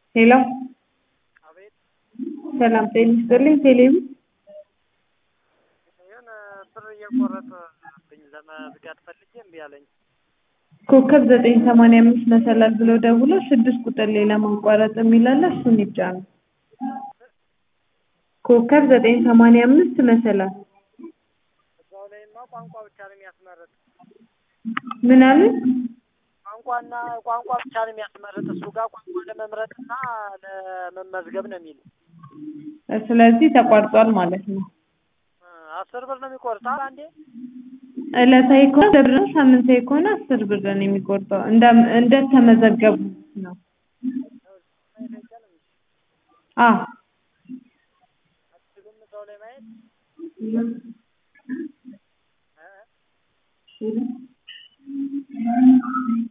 ሄሎ አቤት ሰላም ጤና ይስጥልኝ ቴሌቪ የሆነ ብር እየቆረጠብኝ ለመዝጋት ፈልጌ እምቢ አለኝ። ኮከብ ዘጠኝ ሰማንያ አምስት መሰላል ብለው ደውለው ስድስት ቁጥር ላይ ለማቋረጥ የሚል አለ እሱን ይጫኑ ኮከብ ዘጠኝ ሰማንያ አምስት መሰላል እዛው ላይማ ቋንቋ ብቻ ነው የሚያስመርጥ ምን አለ ቋንቋና ቋንቋ ብቻ ነው የሚያስመርጥ እሱ ጋር ቋንቋ ለመምረጥና ለመመዝገብ ነው የሚል ስለዚህ ተቋርጧል ማለት ነው አስር ብር ነው የሚቆርጠው አንዴ ዕለታዊ ከሆነ አስር ብር ነው ሳምንታዊ ከሆነ አስር ብር ነው የሚቆርጠው እንደ እንደተመዘገቡ ነው አዎ አትችሉም እዛው ላይ ማየት እ